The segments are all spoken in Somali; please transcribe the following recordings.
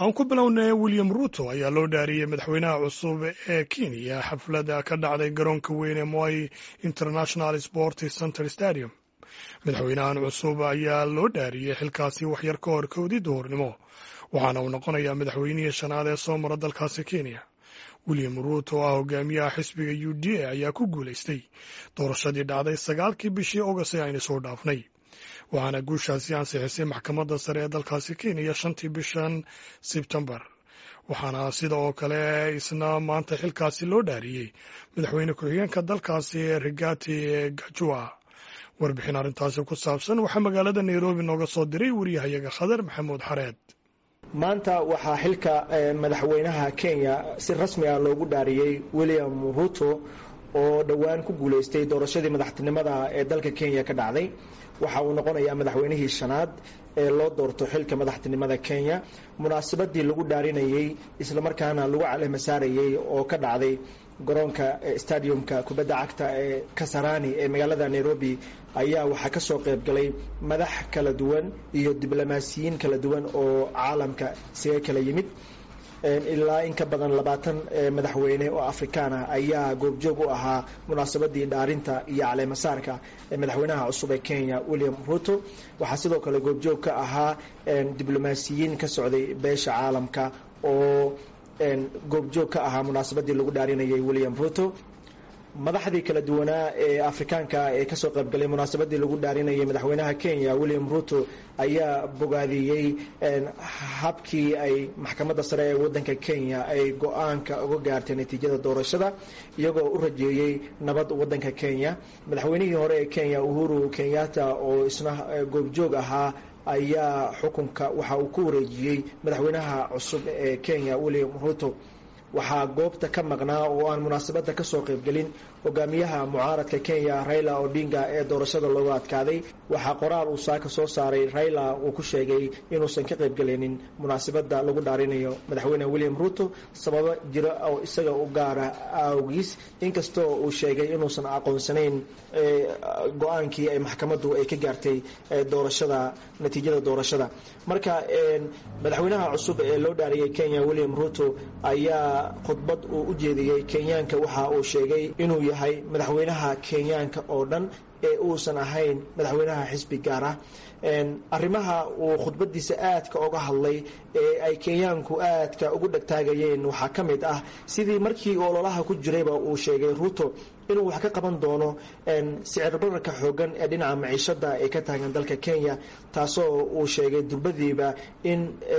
aan ku bilownay william ruto ayaa loo dhaariyey madaxweynaha cusub ee kenya xaflada ka dhacday garoonka weyn ee moi international sport center stadium madaxweynahan cusub ayaa loo dhaariyey xilkaasi waxyar ka hor kowdii duhurnimo waxaana uu noqonayaa madaxweynihii shanaad ee soo mara dalkaasi kenya william ruuto oo ah hogaamiyaha xisbiga u d a ayaa ku guulaystay doorashadii dhacday sagaalkii bishii august ee aynu soo dhaafnay waxaana guushaasi ansixisay maxkamadda sare ee dalkaasi kenya shantii bishan sebtembar waxaana sida oo kale isna maanta xilkaasi loo dhaariyey madaxweyne ku-xigeenka dalkaasi rigati gajua warbixin arrintaasi ku saabsan waxaa magaalada nairobi nooga soo diray wariyahayaga khadar maxamuud xareed maanta waxaa xilka madaxweynaha kenya si rasmi ah loogu dhaariyey william ruto oo dhowaan ku guulaystay doorashadii madaxtinimada ee dalka kenya ka dhacday waxa uu noqonayaa madaxweynihii shanaad ee loo doorto xilka madaxtinimada kenya munaasabadii lagu dhaarinayey islamarkaana lagu calehma saarayey oo ka dhacday garoonka stadiumka kubadda cagta ee kasarani ee magaalada nairobi ayaa waxaa ka soo qayb galay madax kala duwan iyo diblomaasiyiin kala duwan oo caalamka isaga kala yimid ilaa in ka badan labaatan madaxweyne oo afrikaan ah ayaa goobjoog u ahaa munaasabadii dhaarinta iyo caleemasaarka ee madaxweynaha cusub ee kenya william ruto waxaa sidoo kale goobjoog ka ahaa diblomaasiyiin ka socday beesha caalamka oo goobjoog ka ahaa munaasabadii lagu dhaarinayay william ruto madaxdii kala duwanaa ee afrikaanka ee kasoo qaybgalay munaasabadii lagu dhaarinayay madaxweynaha kenya william ruto ayaa bogaadiyey habkii ay maxkamadda sare ee wadanka kenya ay go-aanka uga gaartay natiijada doorashada iyagoo u rajeeyey nabad wadanka kenya madaxweynihii hore ee kenya uhuru kenyatta oo isna goobjoog ahaa ayaa xukunka waxa uu ku wareejiyey madaxweynaha cusub ee kenya william ruto waxaa goobta ka maqnaa oo aan munaasabadda kasoo qaybgelin hogaamiyaha mucaaradka kenya raila odinga ee doorashada looga adkaaday waxaa qoraal uu saaka soo saaray raila uu ku sheegay inuusan ka qaybgelinin munaasabadda lagu dhaarinayo madaxweyne william ruto sababo jira oo isaga u gaara awgiis inkastoo uu sheegay inuusan aqoonsanayn go-aankii ay maxkamaddu ay ka gaartay doorashada natiijada doorashada marka madaxweynaha cusub ee loo dhaariyay kenya william ruto ayaa khudbad uu u jeediyey kenyaanka waxa uu sheegay inuu yahay madaxweynaha kenyaanka oo dhan ee uusan ahayn madaxweynaha xisbi gaar ah arrimaha uu khudbadiisa aadka oga hadlay ee ay kenyaanku aadka ugu dhegtaagayeen waxaa ka mid ah sidii markii ololaha ku jirayba uu sheegay ruto inuu wax ka qaban doono sicir bararka xoogan ee dhinaca maciishada ee ka taagan dalka kenya taasoo uu sheegay durbadiiba in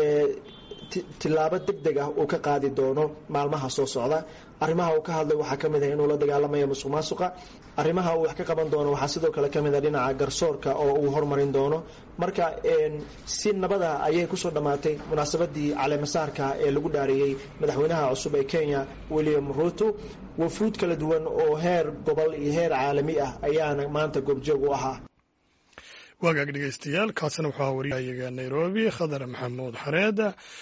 tilaabo deg deg ah uu ka qaadi doono maalmaha soo socda arrimaha uu ka hadlay waxaa ka mid ah inuu la dagaalamayo musuq maasuqa arrimaha uu wax ka qaban doono waxaa sidoo kale ka mid ah dhinaca garsoorka oo uu hormarin doono marka si nabada ayay kusoo dhammaatay munaasabadii caleemasaarka ee lagu dhaariyey madaxweynaha cusub ee kenya william ruto wafuud kala duwan oo heer gobol iyo heer caalami ah ayaana maanta goobjoog u ahaa waagaag dhegeystayaal kaasina waxaa wariyahayaga nairobi khadar maxamuud xareed